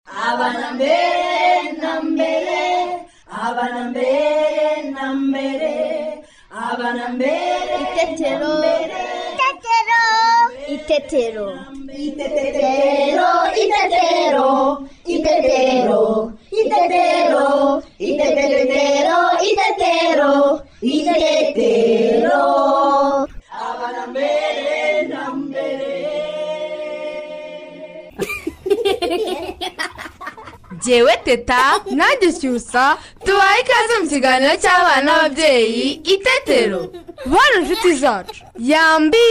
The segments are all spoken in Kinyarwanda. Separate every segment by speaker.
Speaker 1: abana mbere na mbere abana mbere na mbere abana mbere
Speaker 2: Itetero. Itetero. Itetero.
Speaker 1: Itetero, itetero, itetero, itetero, itetero, itetero, itetero. Abana mbere na mbere.
Speaker 3: Jewe teta mwagishyusa tubaye ikaze mu kiganiro cy'abana n'ababyeyi itetero bana inshuti zacu yambi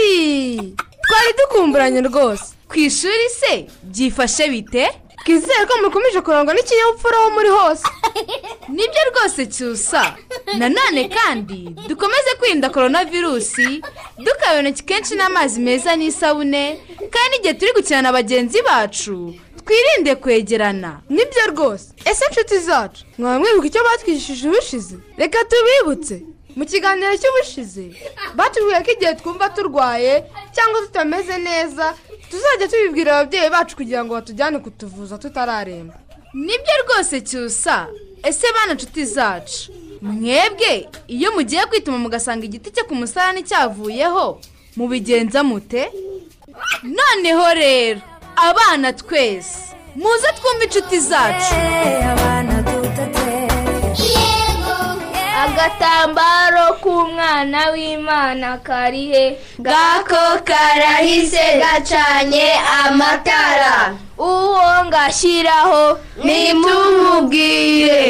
Speaker 3: twari dukumburanye rwose ku ishuri se byifashe bite twizere ko mukomeje kurangwa n'ikinyabupfura aho muri hose nibyo rwose cyusa nanone kandi dukomeze kwirinda korona virusi dukaba intoki kenshi n'amazi meza n'isabune kandi igihe turi gukina na bagenzi bacu twirinde kwegerana nibyo rwose ese inshuti zacu mwaba mwibuka icyo batwigishije ubushize reka tubibutse mu kiganiro cy'ubushize batubwiye ko igihe twumva turwaye cyangwa tutameze neza tuzajya tubibwira ababyeyi bacu kugira ngo batujyane kutuvuza tutararemba nibyo rwose cyusa ese bana nshuti zacu mwebwe iyo mugiye kwituma mugasanga igiti cye ku musarani cyavuyeho mubigenza mute noneho rero abana twese muze twumve inshuti zacu
Speaker 2: Agatambaro k'umwana w'Imana kari he?
Speaker 3: gako karahise gacanye amatara
Speaker 2: Uwo ngashyiraho
Speaker 3: nitumubwire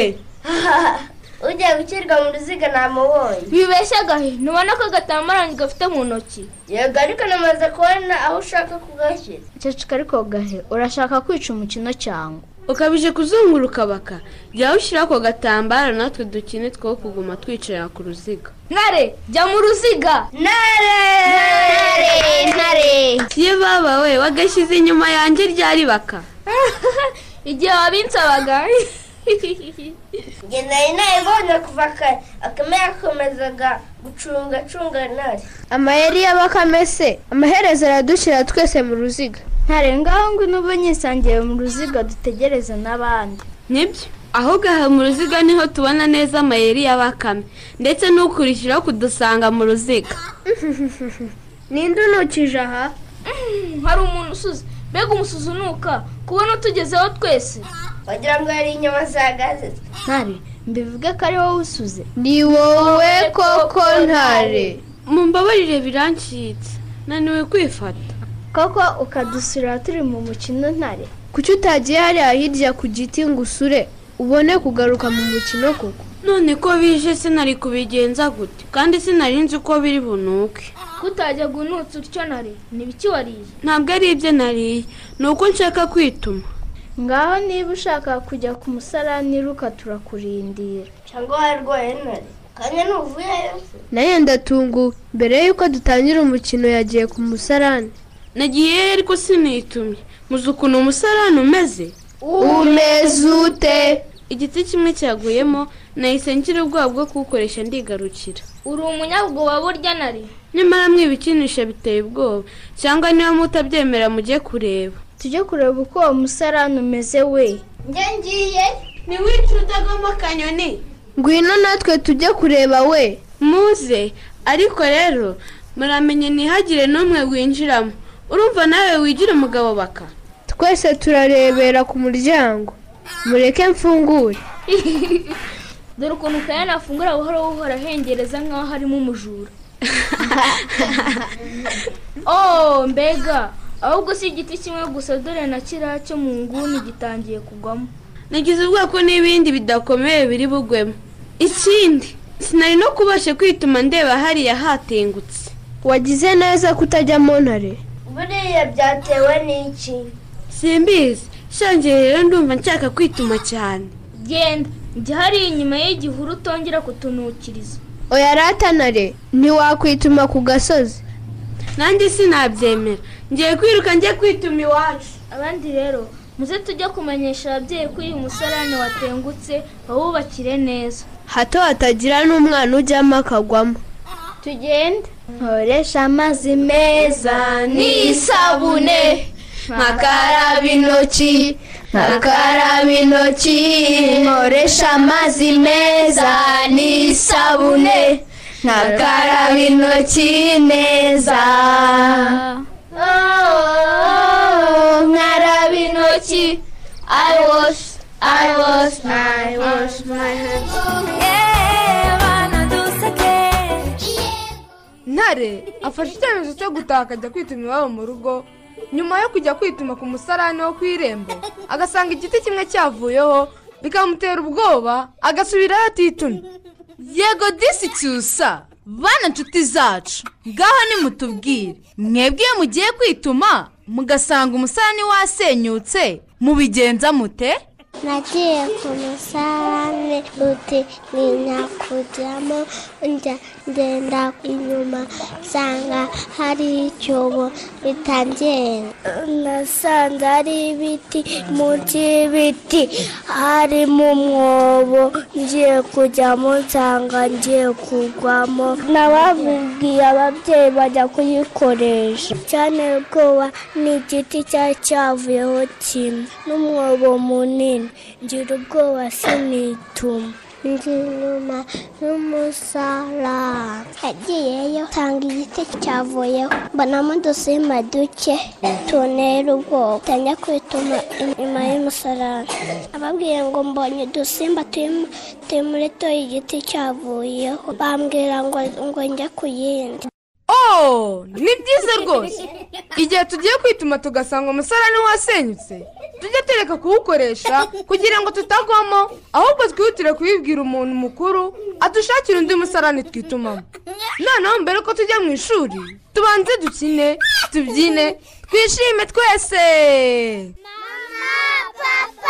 Speaker 4: ugiye gushyirwa mu ruziga namubonye
Speaker 2: bibeshya gahe ntubona ko agatambaro gafite mu ntoki
Speaker 4: yego ariko namaze kubona aho ushaka kugashyira
Speaker 5: ceceka ariko gahe urashaka kwica umukino cyangwa
Speaker 6: ukabije kuzunguruka baka jya ushyira ako gatambaro natwe dukine two kuguma twicara ku ruziga
Speaker 2: ntare jya mu ruziga
Speaker 4: ntare
Speaker 2: ntare
Speaker 6: ye baba we wagashyize inyuma yanjye ryari baka
Speaker 2: igihe wabinsabaga
Speaker 4: njye nari nayibonye kuva kare akame yakomezaga gucunga acunga ntare
Speaker 7: amayeri y'abakame se amaherezo aradushyira twese mu ruziga
Speaker 5: ntarengaho ngo n'ubu nyisangiye mu ruziga dutegereze n'abandi
Speaker 6: nibyo aho gaha mu ruziga niho tubona neza amayeri y'abakame ndetse n'ukurikiraho kudusanga mu ruziga
Speaker 7: ninde unukije aha
Speaker 2: hari umuntu usuze mbega umusuzi unuka kubona utugezeho twese
Speaker 4: wagira ngo hari inyama zagaze
Speaker 5: ntare mbivuge ko ari wowe usuze
Speaker 7: ni wowe koko ntare
Speaker 6: mumbabarire birancitse naniwe kwifata
Speaker 5: koko ukadusura turi mu mukino ntare
Speaker 7: kuki utagiye hariya hirya ku giti ngo usure ubone kugaruka mu mukino koko
Speaker 6: none ko bije sinari kubigenza gute kandi sinari nzi uko biri bunuke
Speaker 2: kutajya gunutse utyo ntare ntibiki wariye
Speaker 6: ntabwo ari ibyo nariye ni uko nshaka kwituma
Speaker 5: ngaho niba ushaka kujya ku musarani ruka turakurindira
Speaker 4: cyangwa warwaye ntare kanya ntuvuyeyo se
Speaker 7: nayo ndatunguwe mbere y'uko dutangira umukino yagiye ku musarani
Speaker 6: nagiye ariko sinitumye muzi ukuntu umusarani umeze
Speaker 7: umeze ute
Speaker 6: igiti kimwe cyaguyemo nahise ngira ubwoba bwo kuwukoresha ndigarukira
Speaker 2: uri umunyabwoba burya ntare
Speaker 6: nyamara mwe ibikinisha biteye ubwoba cyangwa niba mutabyemera mujye kureba
Speaker 5: tujye kureba uko uwo musarani umeze we
Speaker 4: njye ngiye
Speaker 6: ntiwice utagamo akanyoni
Speaker 7: ngwino natwe tujye kureba we
Speaker 6: muze ariko rero muramenye ntihagire n'umwe winjiramo urumva nawe wigira umugabo baka
Speaker 7: twese turarebera ku muryango mureke mfungure
Speaker 2: dore ukuntu kayana afungura buhoro buhoro ahengereza nk'aho harimo umujura oh mbega ahubwo si igiti kimwe gusa dore na kiriya cyo mu nguni gitangiye kugwamo
Speaker 6: nagize ubwoba ko n'ibindi bidakomeye biri bugwemo ikindi sinari no kubasha kwituma ndeba hariya hatengutse
Speaker 7: wagize neza kutajyamo ntare
Speaker 4: buriya byatewe n'iki
Speaker 6: simbizi shangiye rero ndumva nshaka kwituma cyane
Speaker 2: genda jya hariya inyuma y'igihuru utongera kutunukiriza
Speaker 7: oya rata ntare ntiwakwituma ku gasozi
Speaker 6: nanjye sinabyemera ngiye kwiruka njye kwituma iwacu
Speaker 2: abandi rero muze tujye kumenyesha ababyeyi ko uyu musarane watengutse bawubakire neza
Speaker 7: hato hatagira n'umwana ujyamo akagwamo
Speaker 2: tugende
Speaker 5: nkoresha amazi meza
Speaker 7: n'isabune nkakaraba intoki akaraba intoki nkoresha amazi meza n'isabune ntakaraba intoki neza Oh, nkaraba intoki I wash, I wash my, wash my hands
Speaker 3: ntare afashe icyemezo cyo gutaha akajya kwituma iwabo mu rugo nyuma yo kujya kwituma ku musarani wo ku irembo agasanga igiti kimwe cyavuyeho bikamutera ubwoba agasubirayo atitumye
Speaker 8: yego disi cyusa bana nshuti zacu ngaho nimutubwire mwebwe iyo mugiye kwituma mugasanga umusarani wasenyutse mubigenza mute
Speaker 9: Nagiye ku musarane uti ntinya kujyamo njya ngenda inyuma nsanga hari icyobo bitangenda nasanze hari ibiti munsi y'ibiti harimo umwobo ngiye kujyamo nsanga ngiye kugwamo nababibwiye ababyeyi bajya kuyikoresha cyane ubwoba ni igiti cyari cyavuyeho kimwe n'umwobo munini ngira ubwoba sinituma
Speaker 1: Ndi inyuma y'umusarani
Speaker 9: yagiyeyo nsanga igiti cyavuyeho mbonamo udusimba duke tunera ubwoba ntangira kwituma inyuma y'umusarani ababwiye ngo mbonye udusimba turi- turi muri to igiti cyavuyeho bambwira ngo ngo njye ku yindi
Speaker 3: oh ni byiza rwose igihe tugiye kwituma tugasanga umusarani wasenyutse tujye tureka kuwukoresha kugira ngo tutagwamo ahubwo twihutire kubibwira umuntu mukuru adushakira undi musarani twitumamo noneho mbere ko tujya mu ishuri tubanze dukine tubyine twishime twese
Speaker 9: mama papa